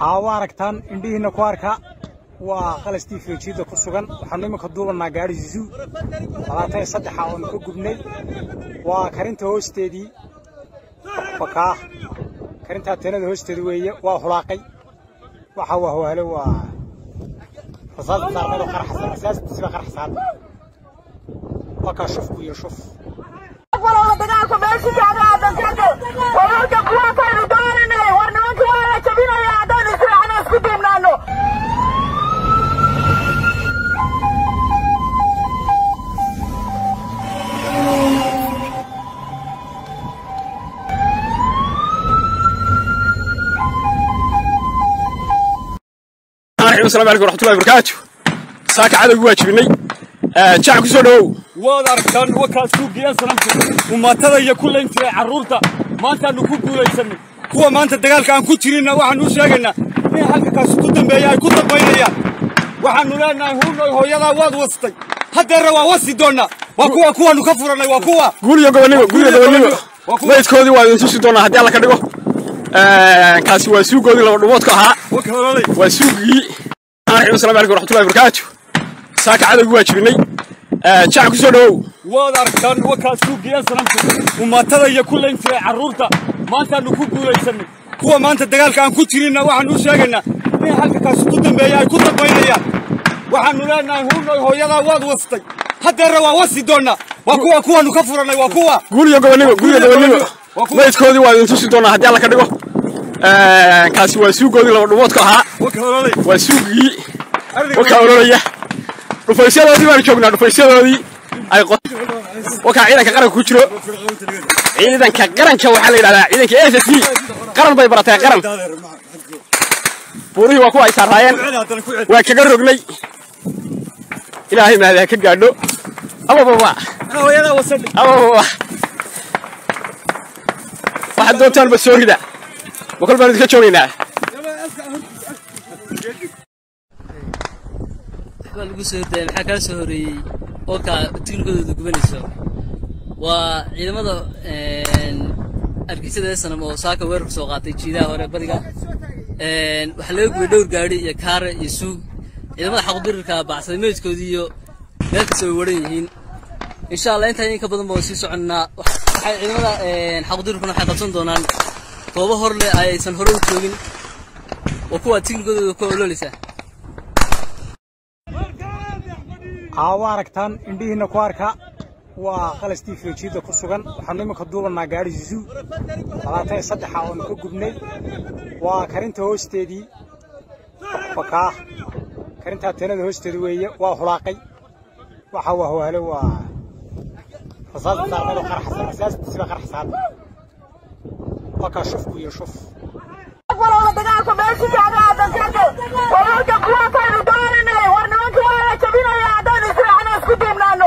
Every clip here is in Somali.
haa waa aragtaan indhihiinna ku arka waa qalastii feejiidda ku sugan waxaanu iminka duubannaa gaadhi zuu labaatan iyo saddexa oonu ka gubnay waa karinta hoosteedii bakaa karintaa teenada hoosteeda weeye waa hulaaqay waxa waa hawaalo waa rasaasta saarnado qarxasa rasaastiisiba qarxasaada wakaa shufku iyo shuf walaha dagaalka meesha taaga aadan kaga wararka kuwaataynu dooninay war nimanka waa la jabinaya haddaynu israacna isku duubnaano asalaamu calaykum waraxmatullahi wabarakaatu saaka cadowgi waa jibinay jac ku soo dhowow waad aragtaan wakaad suugiyeen sanamku umaatada iyo ku layn jiray carruurta maantaannu ku guulaysanay kuwa maanta dagaalka aan ku jirinna waxaannu u sheegaynaa in halka kaasi ku dambeeya ay ku dambaynayaan waxaannu leenahay huunoy hooyadaa waad wastay haddeerna waa wasi doonnaa waa kuwa kuwaannu ka furannay waa kuwa guuriyo gobonimo guuriyo gobonimo Waa kuwa- maydkoodii waa idin tusi doonaa haddii alla ka dhigo kaasi waa suugoodii laba dhumoodka ahaa wakalolay waa suugii asalaamu calaykum waraxmatullahi wabarakaatu saaka cadowgi waa jibinay jac ku soo dhowow waad aragtaan wakaad suugiyeen sanamku umaatada iyo ku layn jiray carruurta maantaannu ku guulaysanay kuwa maanta dagaalka aan ku jirinna waxaannu u sheegaynaa in halka kaasi ku dambeeya ay ku dambaynayaan waxaannu leenahay huunoy hooyadaa waad wastay haddeerna waa wasi doonnaa waa kuwa kuwaannu ka furannay waa kuwa guuriyo gobonimo guuriyo gobonimo Waa kuwa- maydkoodii waa idin tusi doonaa haddii alla ka dhigo kaasi waa suugoodii laba dhumoodka ahaa wakalolay waa suugii wakaa ololaya dhufaysyadoodii baanu joognaa dhufaysyadoodii ay qot wakaa ciidanka qaranka ku jiro ciidanka qaranka waxaa la yidhahdaa ciidanka s s qaran bay baratay qaran buurihii waa kuwa ay saaraayeen waa kaga rognay ilaahay mahadi ha ka gaadho abababa abababa waxaad doontaanba soo rida ma kol baanu idinka joogaynaa waa lagu soo hordaaya maxaa kala soo horeeyey oo kaa tiknikadooda gubanayso waa ciidamada argixisada sanam oo saaka weerarka soo qaatay jiidaha hore badiga waxaa laga gubay dhowr gaadhi iyo kaare iyo suug ciidamada xaqudirirka bacsaday meydkoodii iyo meel kasta way waran yihiin insha allah intaa in ka badan baan sii soconnaa waxay ciidamada xaqudirirkuna waxay qabsan doonaan goobo hor leh aysan hore u joogin oo kuwa tiknikadooda ku ololeysa haa waa aragtaan indhihiinna ku arka waa qalastii feejiidda ku sugan waxaanu iminka duubannaa gaadhi zuu labaatan iyo saddexa oonu ka gubnay waa karinta hoosteedii bakaa karintaa teenada hoosteeda weeye waa hulaaqay waxa waa hawaalo waa rasaasta saarnado qarxasa rasaastiisiba qarxasaada wakaa shufku iyo shuf walaha dagaalka meesha taaga aadan kaga wararka kuwaataynu dooninay war nimanka waa la jabinaya haddaynu israacna isku duubnaano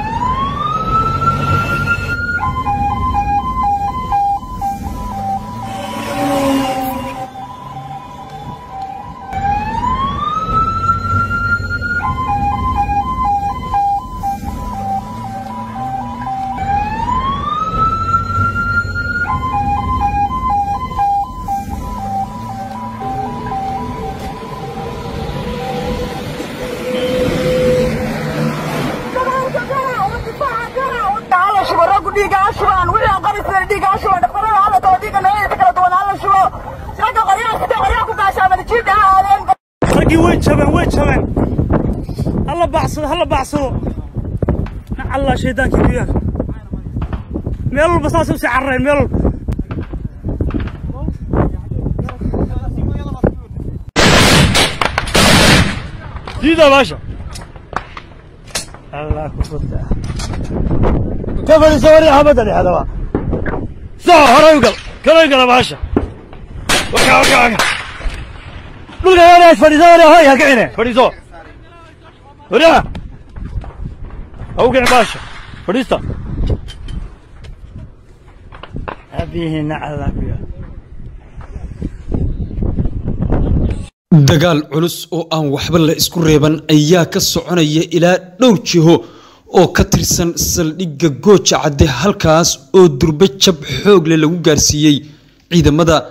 dagaalka gara oo difaaca gara oo hala shubo raggu dhiiga ha shubaan wixii aan qari jiray dhiiga ha shuban dhaqtarada hala tago dhiiga noocyadiisa kala duwan hala shubo ragga qoryaha sita qoryaha ku gaashaamada jiidha ha aadeen raggii way jabeen way jabeen hala bacsado hala bacsado nacallaa shaydaankii ku yaal meel walba saasay usii carareen meel walba diida baasha allah ku furta ka fadhiisa wari xabadda dhexdaba saa horay u gal kalay gala baasha waka waka waka dhulka wanaag fadhiiso wari hoy ha kicine fadhiiso wariya ha u kicin baasha fadhiista abihiina allah ku yaal dagaal culus oo aan waxba la isku reeban ayaa ka soconaya ilaa dhowr jiho oo ka tirsan saldhigga gooja cadde halkaas oo durbe jab xoog leh lagu gaarsiiyey ciidamada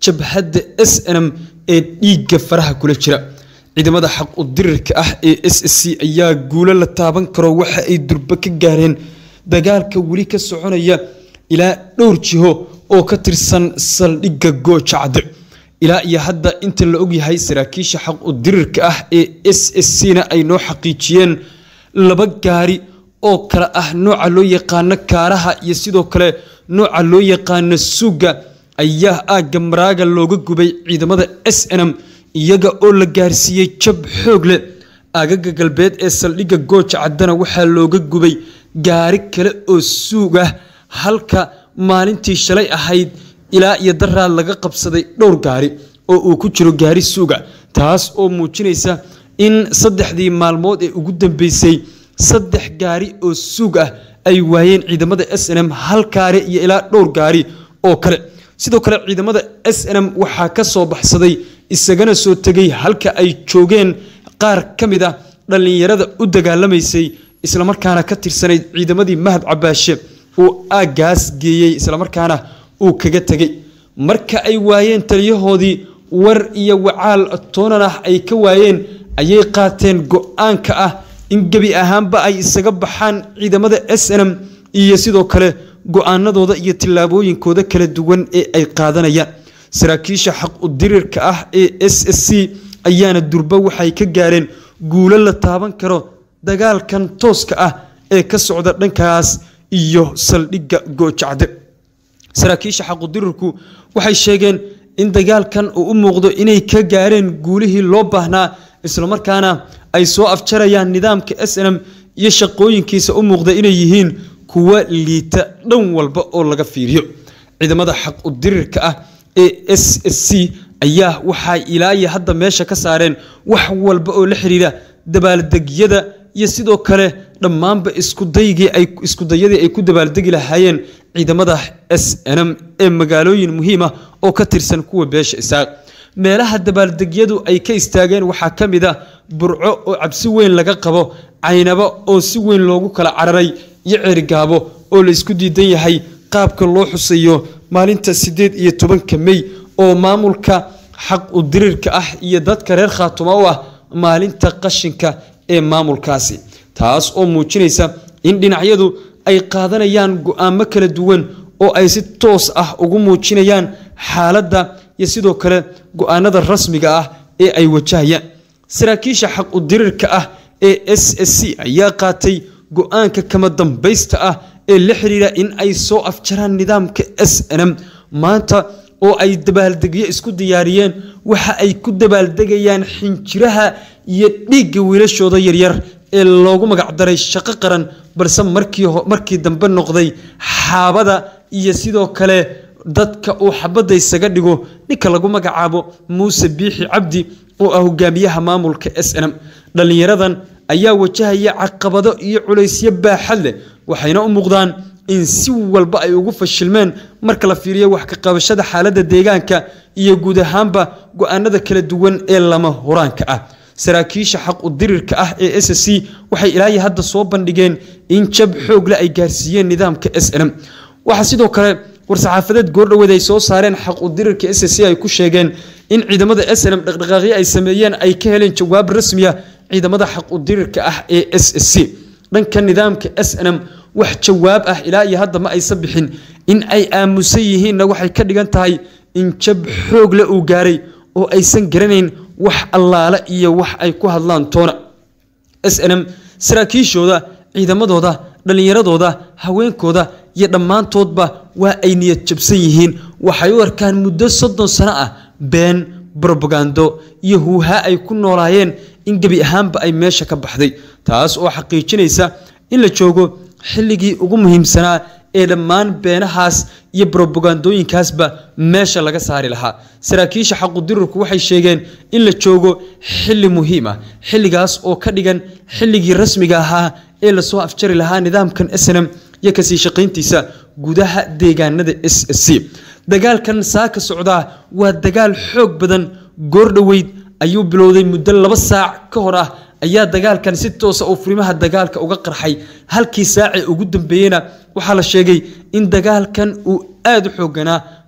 jabhadda s n m ee dhiigga faraha kula jira ciidamada xaq u dirirka ah ee s s c ayaa guulo la taaban karo waxa ay durbo ka gaareen dagaalka weli ka soconaya ilaa dhowr jiho oo ka tirsan saldhigga gooja cadde ilaa iyo hadda inta la ogyahay saraakiisha xaq u dirirka ah ee s s c na ay noo xaqiijiyeen laba gaari oo kale ah nooca loo yaqaano kaaraha iyo sidoo kale nooca loo yaqaano suuga ayaa aagga maraaga looga gubay ciidamada s n m iyaga oo la gaarsiiyey jab xoog leh aagaga galbeed ee saldhigga gooja caddana waxaa looga gubay gaari kale oo suug ah halka maalintii shalay ahayd ilaa iyo daraad laga qabsaday dhowr gaari oo uu ku jiro gaari suuga taas oo muujinaysa in saddexdii maalmood ee ugu dambeysay saddex gaari oo suug ah ay waayeen ciidamada s n m hal gaari iyo ilaa dhowr gaari oo kale sidoo kale ciidamada s n m waxaa ka soo baxsaday isagana soo tegay halka ay joogeen qaar ka mid ah dhallinyarada u dagaalamaysay islamarkaana ka tirsanayd ciidamadii mahad cabaashe uu aaggaas geeyey islamarkaana uu kaga tegey marka ay waayeen taliyahoodii war iyo wacaal toonan ah ay ka waayeen ayay qaateen go-aanka ah in gebi ahaanba ay isaga baxaan ciidamada s n m iyo sidoo kale go-aanadooda iyo tillaabooyinkooda kala duwan ee ay qaadanayaan saraakiisha xaq u dirirka ah ee s s c ayaana durba waxay ka gaareen guulo la taaban karo dagaalkan tooska ah ee ka socda dhankaas iyo saldhigga goojacde saraakiisha xaqudirirku waxay sheegeen in dagaalkan uu u muuqdo inay ka gaareen guulihii loo baahnaa islamarkaana ay soo afjarayaan nidaamka s n m iyo shaqooyinkiisa u muuqda inay yihiin kuwa liita dhan walba oo laga fiiriyo ciidamada xaq u dirirka ah ee s s c ayaa waxay ilaa iyo hadda meesha ka saareen wax walba oo la xiriira dabaaldegyada iyo sidoo kale dhammaanba iskudaygii ay iskudayadii ay ku dabaaldegi lahaayeen ciidamada s n m ee magaalooyin muhiim ah oo ka tirsan kuwa beesha isaaq meelaha dabaaldegyadu ay ka istaageen waxaa ka mid ah burco oo cabsi weyn laga qabo caynabo oo si weyn loogu kala cararay iyo ceerigaabo oo la isku diidan yahay qaabka loo xusayo maalinta siddeed iyo tobanka mey oo maamulka xaq u dirirka ah iyo dadka reer khaatuma u ah maalinta qashinka ee maamulkaasi taas oo muujinaysa in dhinacyadu ay qaadanayaan go-aamo kala duwan oo ay si toos ah ugu muujinayaan xaaladda iyo sidoo kale go-aanada rasmiga ah ee ay wajahayaan saraakiisha xaq u dirirka ah ee s s c ayaa qaatay go-aanka kama dambaysta ah ee la xiriira in ay soo afjaraan nidaamka s n m maanta oo ay dabaaldegyo isku diyaariyeen waxa ay ku dabaaldegayaan xinjiraha iyo dhiigga wiilashooda yaryar ee loogu magacdaray shaqo qaran balse markii dambe noqday xaabada iyo sidoo kale dadka uu xabadda isaga dhigo ninka lagu magacaabo muuse biixi cabdi oo ah hogaamiyaha maamulka s n m dhallinyaradan ayaa wajahaya caqabado iyo culaysyo baaxad leh waxayna u muuqdaan in si walba ay ugu fashilmeen marka la fiiriyo wax ka qabashada xaaladda deegaanka iyo guud ahaanba go-aanada kala duwan ee lama huraanka ah saraakiisha xaq u dirirka ah ee s c waxay ilaahi hadda soo bandhigeen in jab xoogle ay gaarsiiyeen nidaamka s n m waxaa sidoo kale war-saxaafadeed goordhoweed ay soo saareen xaq u dirirka s c ay ku sheegeen in ciidamada s n m dhaqdhaqaaqyo ay sameeyeen ay ka heleen jawaab rasmiya ciidamada xaq u dirirka ah ee s c dhanka nidaamka s n m wax jawaab ah ilaa iyo hadda ma aysan bixin in ay aamusan yihiinna waxay ka dhigan tahay in jab xoogle uu gaaray oo aysan garanayn wax allaale iyo wax ay ku hadlaan toona s n m saraakiishooda ciidamadooda dhallinyaradooda haweenkooda iyo dhammaantoodba waa ay niyad jabsan yihiin waxay u arkaan muddo soddon sano ah been brobagando iyo huuhaa ay ku noolaayeen in gebi ahaanba ay meesha ka baxday taas oo xaqiijinaysa in la joogo xilligii ugu muhiimsanaa ee dhammaan beenahaas iyo brobagandooyinkaasba meesha laga saari lahaa saraakiisha xaqudirurku waxay sheegeen in la joogo xilli muhiim ah xilligaas oo ka dhigan xilligii rasmiga ahaa ee lasoo afjari lahaa nidaamkan snm iyo kasii shaqayntiisa gudaha deegaanada s s c dagaalkan saaka socdaa waa dagaal xoog badan goordhoweyd ayuu bilowday muddo laba saac ka hor ah ayaa dagaalkan si toosa uu furimaha dagaalka uga qarxay halkii saacee ugu dambeeyeyna waxaa la sheegay in dagaalkan uu aada u xooganaa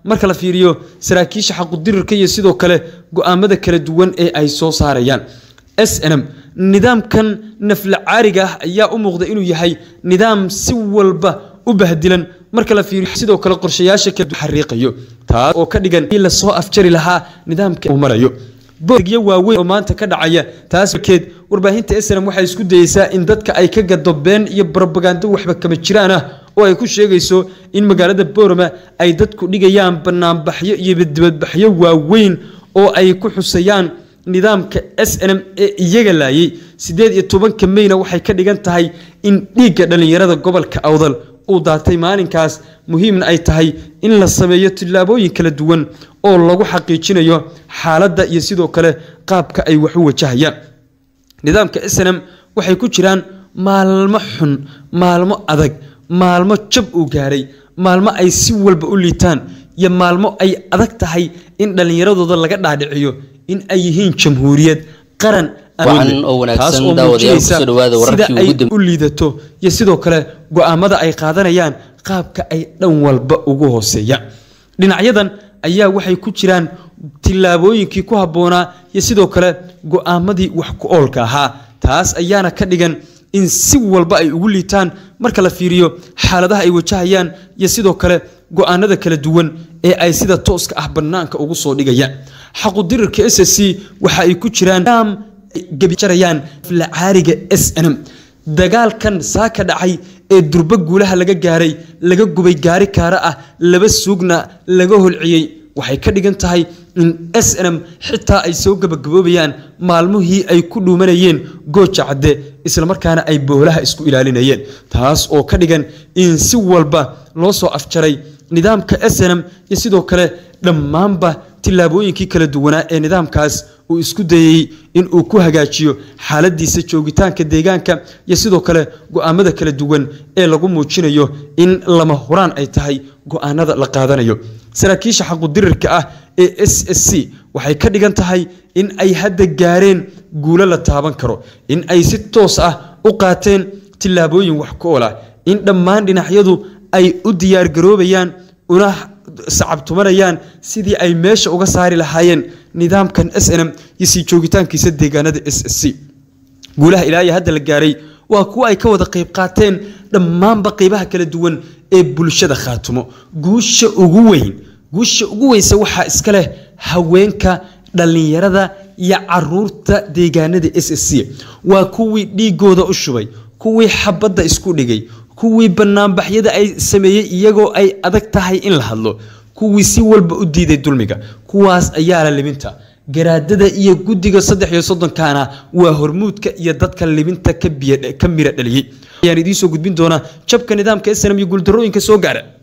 marka la fiiriyo saraakiisha xaqudirirka iyo sidoo kale go-aamada kala duwan ee ay soo saarayaan s n m nidaamkan nafla caariga ah ayaa u muuqda inuu yahay nidaam si walba u bahdilan marka la fiiriyo sidoo kale qorshayaasha kala xariiqayo taas oo ka dhigan in lasoo afjari lahaa nidaamka uu marayo boorgyo waaweyn oo maanta ka dhacaya taas keed warbaahinta snm waxay isku dayeysaa in dadka ay ka gado been iyo brobagando waxba kama jiraan ah oo ay ku sheegayso in magaalada boorama ay dadku dhigayaan banaanbaxyo iyo dibadbaxyo waaweyn oo ay ku xusayaan nidaamka s n m ee iyaga laayay siddeed iyo tobanka meyna waxay ka dhigan tahay in dhiigga dhallinyarada gobolka awdal uu daatay maalinkaas muhiimna ay tahay in la sameeyo tillaabooyin kala duwan oo lagu xaqiijinayo xaaladda iyo sidoo kale qaabka ay wax u wajahayaan nidaamka snm waxay ku jiraan maalmo xun maalmo adag maalmo jab uu gaaray maalmo ay si walba u liitaan iyo maalmo ay adag tahay in dhallinyaradooda laga dhaadhiciyo in ay yihiin jamhuuriyad qaran Wacan oo wanaagsan, taas oo daawadayaal, muujinaysa kusoo dhawaada wararkii sida ay ugu dambe- u liidato iyo sidoo kale go-aamada ay qaadanayaan qaabka ay dhan walba ugu hooseeyaan dhinacyadan ayaa waxay ku jiraan tillaabooyinkii ku habboonaa iyo sidoo kale go-aamadii wax ku oolka ahaa taas ayaana ka dhigan in si walba ay ugu liitaan marka la fiiriyo xaaladaha ay wajahayaan iyo sidoo kale go-aanada kala duwan ee ay sida tooska ah bannaanka ugu soo dhigayaan xaqudirirka s s c waxa ay ku jiraan nidaam ay gebijarayaan lacaariga s n m dagaalkan saaka dhacay ee durbo guulaha laga gaaray laga gubay gaari kaara ah laba suugna laga holciyey waxay ka dhigan tahay in s n m xitaa ay soo gabagaboobayaan maalmuhii ay ku dhuumanayeen gooja cadde islamarkaana ay boolaha isku ilaalinayeen taas oo ka dhigan in si walba loo soo afjaray nidaamka s n m iyo sidoo kale dhammaanba tillaabooyinkii kala duwanaa ee nidaamkaas uu isku dayey in uu ku hagaajiyo xaaladiisa joogitaanka deegaanka iyo sidoo kale go-aamada kala duwan ee lagu muujinayo in lama huraan ay tahay go-aanada la qaadanayo saraakiisha xaqudirirka ah ee s s c waxay ka dhigan tahay in ay hadda gaareen guulo la taaban karo in ay si toos ah u qaateen tillaabooyin wax ku ool ah in dhammaan dhinacyadu ay u diyaargaroobayaan una sacabtumanayaan sidii ay meesha uga saari lahaayeen nidaamkan s n m iyo sii joogitaankiisa deegaanada s s c guulaha ilaa iyo hadda la gaaray waa kuwa ay ka wada qayb qaateen dhammaanba qeybaha kala duwan ee bulshada khaatumo guusha ugu weyn guusha ugu weynse waxaa iska leh haweenka dhallinyarada iyo caruurta deegaanada s s c waa kuwii dhiigooda u shubay kuwii xabadda isku dhigay kuwii banaanbaxyada ay sameeyey iyagoo ay adag tahay in la hadlo kuwii si walba u diiday dulmiga kuwaas ayaa la libinta garaadada iyo guddiga saddex iyo soddonkaana waa hormuudka iyo dadka libinta ka biya- ka mira dhaliyey ayaan idiin soo gudbin doonaa jabka nidaamka snm iyo guuldarooyinka soo gaara